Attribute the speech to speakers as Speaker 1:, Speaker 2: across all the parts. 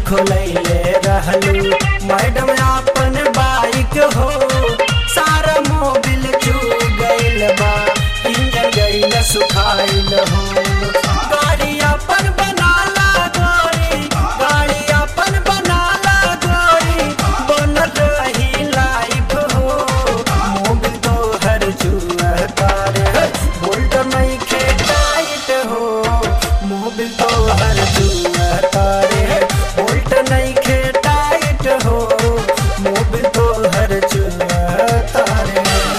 Speaker 1: खोलैले रहलू मैडम अपन बाइक हो सारा मोबिल चू गइल बा इंजन गइल सुखाइल हो गाड़ी अपन बनाला गोरी गाड़ी अपन बनाला गोरी बनल रही लाइफ हो मोबिल तो हर जुआ कार बोल्ट नहीं खे टाइट हो मोबिल तो हर जुआ कार बोल्ट नहीं खे टाइट हो मोबिल तो हर जुआ तारे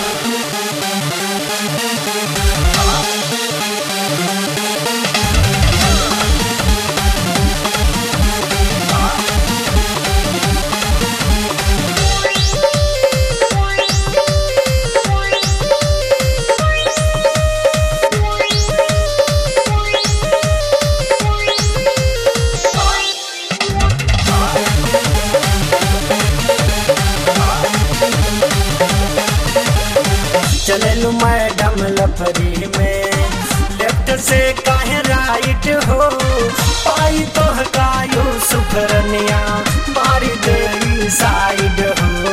Speaker 1: चललू मैडम लफरी में लेफ्ट से काहे राइट हो पाई तो हकायो सुखरनिया मारी देवी साइड हो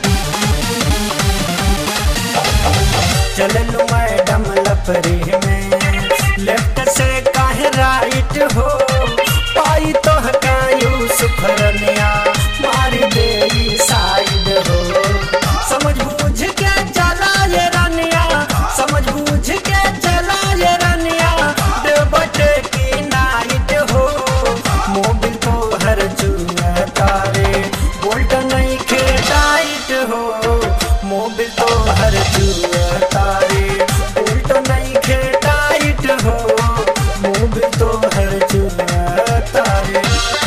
Speaker 1: चललू मैडम लफरी में लेफ्ट से काहे राइट हो पाई तो हकायो सुखरनिया मारी देवी साइड हो समझ बूझ के चला ये रनिया समझ बूझ के चला ये रनिया देवटे की नाइट हो मोबिल तो हर चुआ तारे बोल्ट नहीं खे टाइट हो मोबिल तो हर चुआ तारे बोल्ट नहीं खे टाइट हो मोबिल तो हर चुआ तारे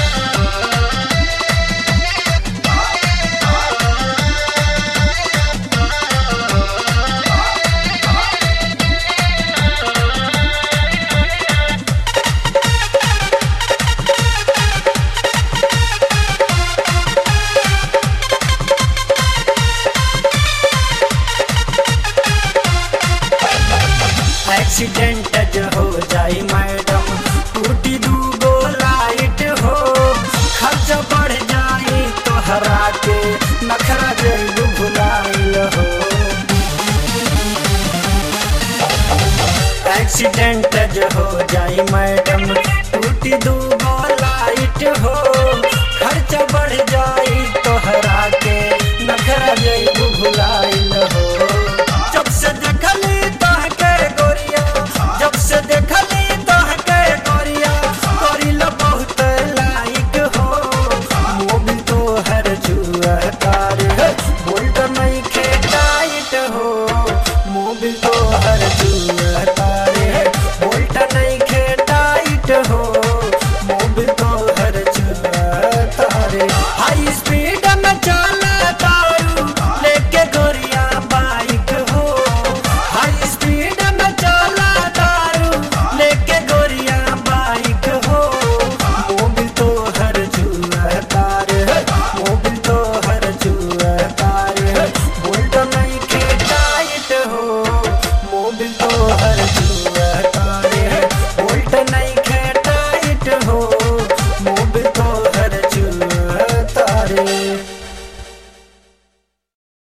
Speaker 1: एक्सीडेंट जो हो जाई मैडम टूटी दूगो लाइट हो खर्च बढ़ जाई तो हरा के नखरा जइबू भुलाइल हो एक्सीडेंट जो हो जाई मैडम टूटी दूगो लाइट हो